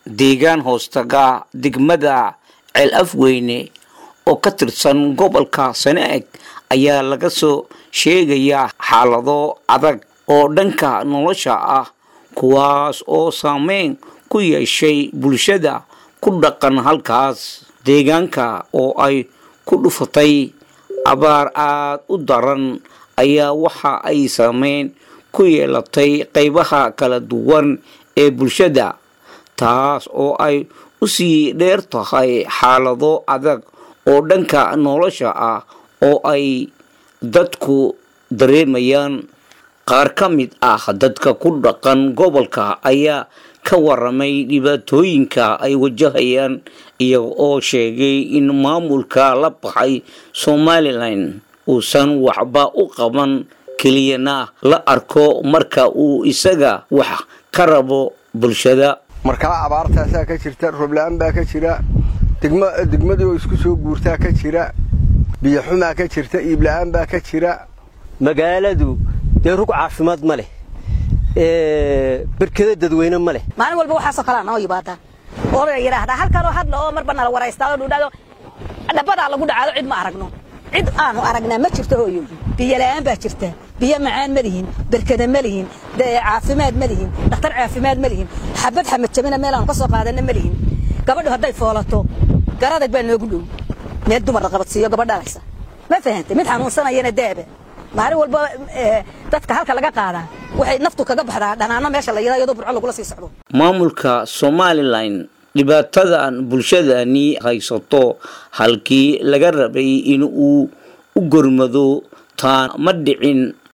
deegaan hoostaga degmada ceel afweyne oo ka tirsan gobolka sanaag ayaa laga soo sheegayaa xaalado adag oo dhanka nolosha ah kuwaas oo saameyn ku yeeshay bulshada ku dhaqan halkaas deegaanka oo ay ku dhufatay abaar aad u daran ayaa waxa ay saameyn ku yeelatay qaybaha kala duwan ee bulshada taas oo ay u sii dheer tahay xaalado adag oo dhanka nolosha ah oo ay dadku dareemayaan qaar ka mid ah dadka ku dhaqan gobolka ayaa ka waramay dhibaatooyinka ay wajahayaan iyaga oo sheegay in maamulka la baxay somalilan uusan waxba u qaban keliyana la arko marka uu isaga wax ka rabo bulshada markaa abaartaasaa ka jirta roobla-aan baa ka jira degmadii oo isku soo guurtaa ka jira biyoxumaa ka jirta iibla-aan baa ka jira magaaladu dee rug caafimaad ma leh berkeda dadweyne ma leh maalin walba waxaasoo kalea noo yimaadaan oo la yidhaahdaa halkanoo hadla oo marba nala waraystaa oo dhudhado dhabadaa lagu dhacaado cid ma aragno cid aanu aragnaa ma jirto hooyo biyo la'aan baa jirta biyo macaan ma lihin berkada ma lihin caafimaad ma lihin dhakhtar caafimaad ma lihin xabad xamajabina meel aanu ka soo qaadanna ma lihin gabadhu hadday foolato garadag baa noogu dhow meel dumar la qabadsiiyo gabadh dhalaysa ma fahantay mid xanuunsanayana daaba maalin walba dadka halka laga qaadaa waxay naftu kaga baxdaa dhanaano meesha la yidhaa iyadoo burco lagula sii socdo maamulka somalilan dhibaatadan bulshadani haysato halkii laga rabay in uu u gormado taan ma dhicin